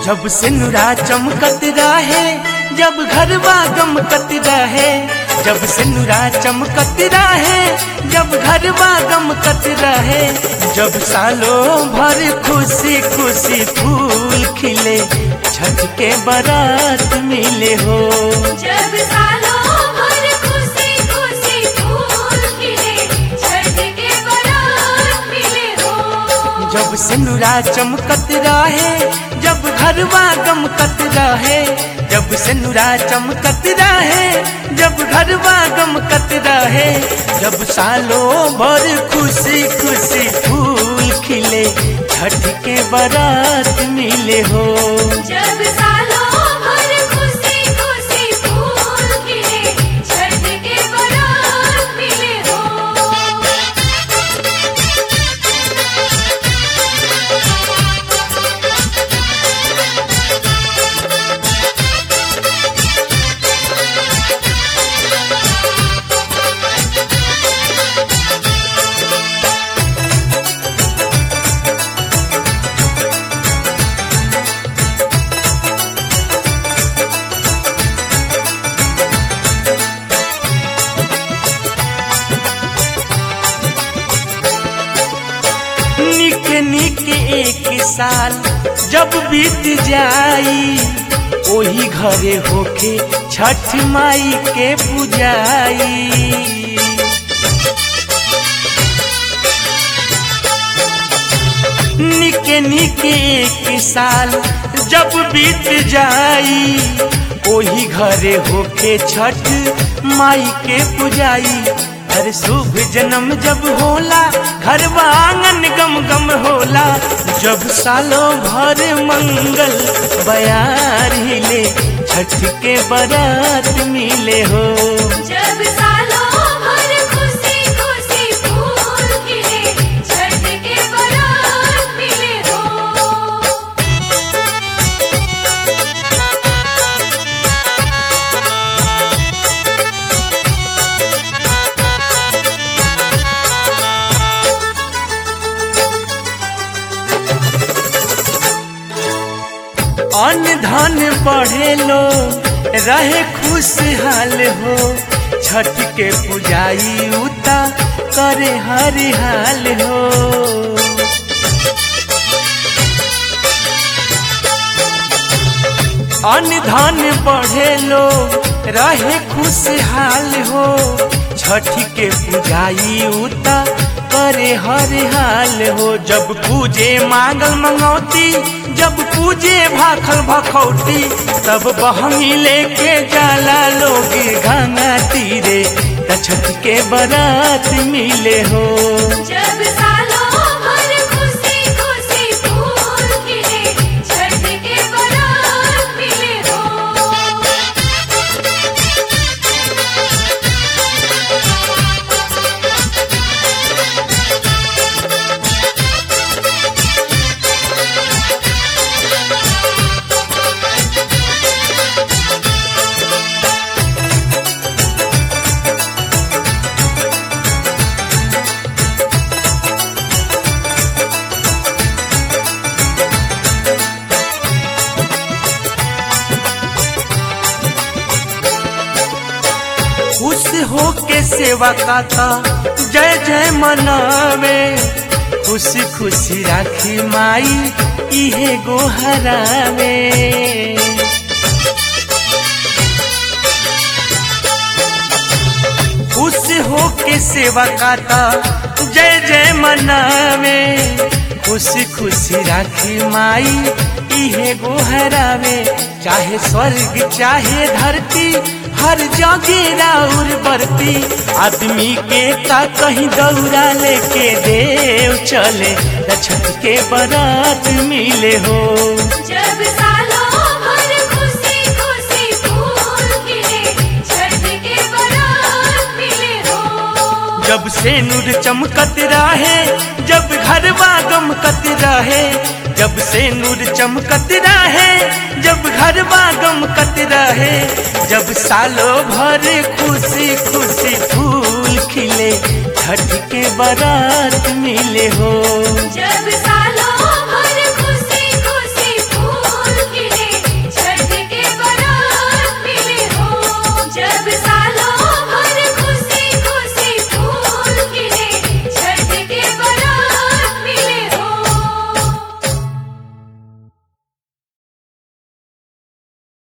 जब सिनुरा चमकत रहे जब घरवा गमकत रहे जब सिनुरा चमकत रहे जब घरवा गमकत रहे जब सालों भर खुशी खुशी फूल खिले छठ के बारात मिले हो जब सालों भर खुशी खुशी फूल खिले छठ के बारात मिले हो जब सिनुरा चमकत रहे जब घरवा गमकत रहे जब सिनुरा चमकत रहे जब घरवा गमकत रहे जब सालों भर खुशी खुशी फूल खिले छठ के बारात मिले हो जब सालों भर खुशी खुशी फूल खिले छठ के बारात मिले हो निक निक एक साल जब बीत जाई ओही घरे होके छठ माई के पूजाई निक निक एक साल जब बीत जाई ओही घरे होके छठ माई के पूजाई हर शुभ जन्म जब होला घर आंगन गम गम होला जब सालों भर मंगल बयार हिले छठ के बारात मिले हो जब सालों भर खुशी खुशी फूल खिले छठ के बारात मिले हो अन्न धन बढ़े लो रहे खुशहाल हो छठ के पुजाई उता करे हरिहाल हो अन्न धन बढ़े लो रहे खुशहाल हो छठ के पुजाई उता करे हरिहाल हो जब पूजे मांगल मंगौती जब पूजे भाखल भखौती तब बहनी लेके जाला लोग गंगा तीरे त छठ के बारात मिले हो जब सालों भर खुशी खुशी फूल खिले छठ के बारात मिले हो खुश हो के सेवा काता जय जय मनावे खुशी खुशी राखी माई इहे गोहरावे खुश हो के सेवा काता जय जय मनावे खुशी खुशी राखी माई इहे गोहरावे चाहे स्वर्ग चाहे धरती हर जगह राउर बरती आदमी के का कहीं दौड़ा लेके देव चले त छठ के बारात मिले हो जब सालों भर खुशी खुशी फूल खिले छठ के बारात मिले हो जब से नूर चमकत रहे जब घरवा गमकत रहे जब से नूर चमकत रहे जब घरवा गमकत रहे जब सालों भर खुशी खुशी फूल खिले छठ के बारात मिले हो